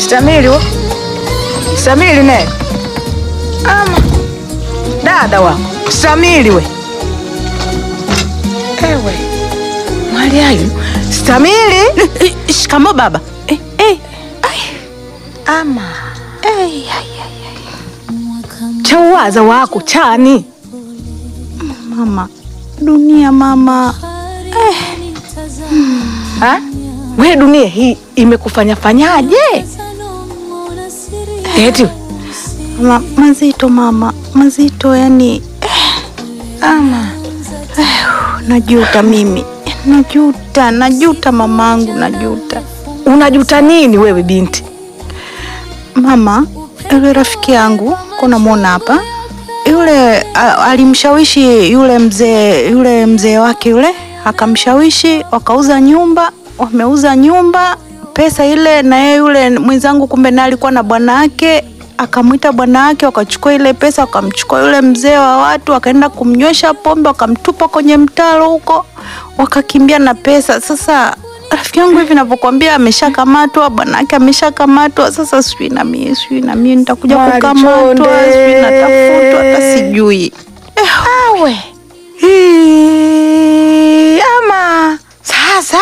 Stamili wo. Stamili ne. Ama. Dada wako. Stamili we. Ewe. Mwali ayu. Stamili. Shikamo baba. Eh, eh. Ama. Chauwaza wako chani. Mama, dunia mama. Ha? We dunia hii imekufanya fanyaje? Eti Ma, mazito mama, mazito yani ama najuta mimi. Najuta, najuta mamangu, najuta. unajuta nini wewe binti? Mama, yule rafiki yangu kuna muona hapa yule a- alimshawishi yule mzee yule mzee wake yule akamshawishi, wakauza nyumba, wameuza nyumba, pesa ile, na yeye yule mwenzangu kumbe naye alikuwa na bwana wake, akamwita bwana wake, wakachukua ile pesa, wakamchukua yule mzee wa watu, wakaenda kumnywesha pombe, wakamtupa kwenye mtaro huko, wakakimbia na pesa. Sasa rafiki yangu hivi navyokwambia, ameshakamatwa, bwana wake ameshakamatwa. Sasa sijui na mimi sijui na mimi nitakuja Mwali kukamatwa, Chonde. sijui natafutwa, hata sijui. Awe Hii, ama sasa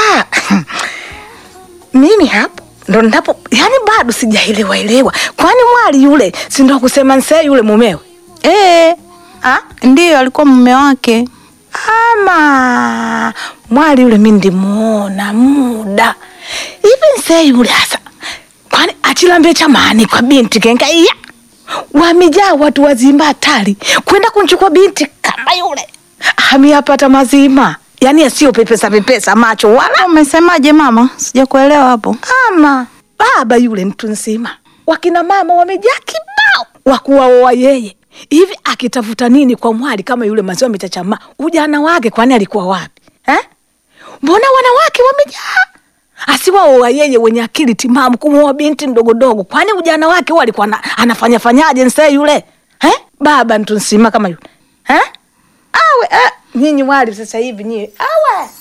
mimi hapo ndo ndapo, yani bado sijaelewa elewa, kwani mwali yule si ndo kusema nsee yule mumewe Eh, ah? ndiyo alikuwa mume wake. Ama mwali yule mi ndimuona muda hivi nsee yule hasa, kwani achilambe chamani kwa binti kenkaiya wamejaa watu wazima hatari kwenda kunchukua binti kama yule hamiyapata mazima, yani asiyo pepesa pepesa macho wala Umesemaje mama? Sijakuelewa hapo. ama baba yule mtu nzima, wakina mama wamejaa kibao wakuwaoa yeye hivi. Akitafuta nini kwa mwali kama yule maziwa mitachama? Ujana wake kwani alikuwa wapi eh? Mbona wanawake wamejaa asiwaoa yeye wenye akili timamu kumuoa binti mdogodogo? Kwani ujana wake huo alikuwa ana- anafanya fanyaje nsee yule eh? Baba mtu nzima kama yule eh? Awe eh, nyinyi wali sasa hivi nyie awe